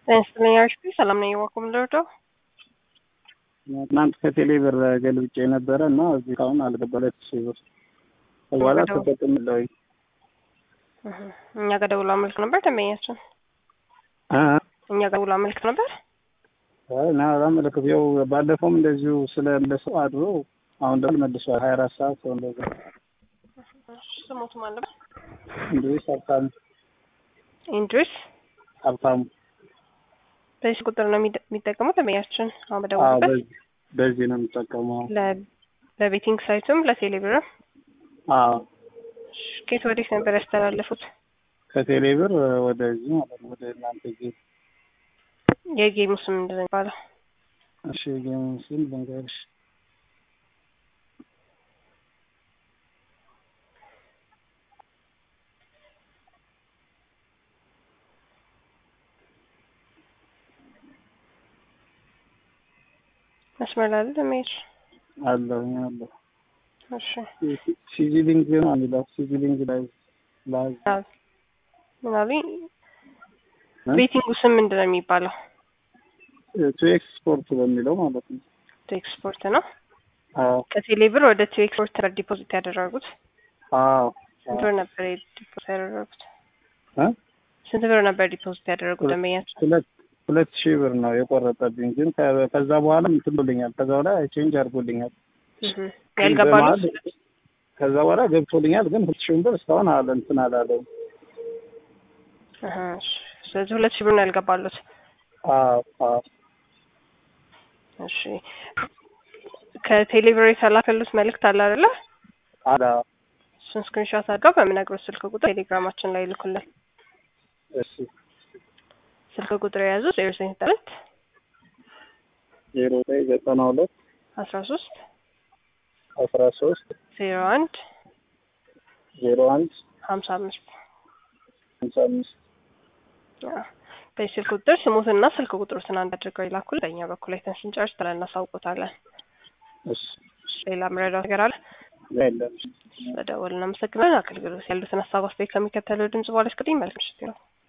ጤና ይስጥልኝ ሰላም ነኝ። ዋኩም ልርዳው ትናንት ከቴሌ ብር ገልብጬ ነበረ እና እዚህ ካሁን አልገባለት ሺህ ብር በኋላ ተጠቅምለዊ እኛ ጋር ደውሎ አመልክ ነበር ደንበኛችን እኛ ጋር ደውሎ አመልክ ነበር። ና አላመለክም። ያው ባለፈውም እንደዚሁ ስለመለሰው አድሮ አሁን ደግሞ መልሷል። ሀያ አራት ሰዓት ሰው እንደዛ ስሞቱ ማለት እንድሪስ ሀብታሙ ኢንድሪስ ሀብታሙ በዚህ ቁጥር ነው የሚጠቀሙት ደንበኛችን አሁን አዎ፣ በደውሉበት በዚህ በዚህ ነው የምጠቀመው። ለቤቲንግ ሳይቱም ለቴሌብርም አዎ ከየት ወዴት ነበር ያስተላለፉት? ከቴሌ ብር ወደዚህ ማለት ነው ወደ እናንተ ጌም። የጌሙ ስም ምንድን ነው የሚባለው? እሺ ጌም ሲል ልንገርሽ መስመር ላይ አይደል ደንበኛች? አለው አለው እሺ ሲዚሊንግ ነው የሚለው ሲዚሊንግ ላይ ላይ አዎ። ምን አሉኝ? ቤቲንጉ ስም ምንድን ነው የሚባለው? ቱ ኤክስፖርት በሚለው ማለት ነው። ቱ ኤክስፖርት ነው። አዎ ከቴሌ ብር ወደ ቱ ኤክስፖርት ነበር ዲፖዚት ያደረጉት። አዎ ስንት ብር ነበር ዲፖዚት ያደረጉት? እ ስንት ብር ነበር ዲፖዚት ያደረጉት ደንበኛችን? ሁለት ሁለት ሺህ ብር ነው የቆረጠብኝ፣ ግን ከ- ከዛ በኋላ እንትን ብሎኛል። ከዛ በኋላ ቼንጅ አድርጎልኛል። እህ ያልገባሉ በመሀል ከዛ በኋላ ገብቶልኛል፣ ግን ሁለት ሺህ ብር እስካሁን አለ እንትን አላለውም። እህ እሺ። ስለዚህ ሁለት ሺህ ብር ነው ያልገባሉት። አዎ አዎ እሺ ከቴሌብር የተላከሉት መልእክት አለ አይደለ? አላ እሱን ስክሪንሾት አድርገው በምነግሮት ስልክ ቁጥር ቴሌግራማችን ላይ ይልኩልን። እሺ ስልክ ቁጥር የያዙ ዜሮ ዘጠኝ ሁለት ዜሮ ዘጠኝ ዘጠና ሁለት አስራ ሶስት አስራ ሶስት ዜሮ አንድ ዜሮ አንድ ሀምሳ አምስት ሃምሳ አምስት በዚህ ስልክ ቁጥር ስሙትና ስልክ ቁጥሩትን አንድ አድርገው ይላኩል። በእኛ በኩል አይተን ስንጨርስ ብለን እናሳውቆታለን። እሺ ሌላ ምረዳው ነገር አለ? የለም በደወል እናመሰግናለን። አገልግሎት ያሉትን ሀሳብ አስተያየት ከሚከተለው ድምጽ በኋላ እስክሪን መልክ ምሽት ነው።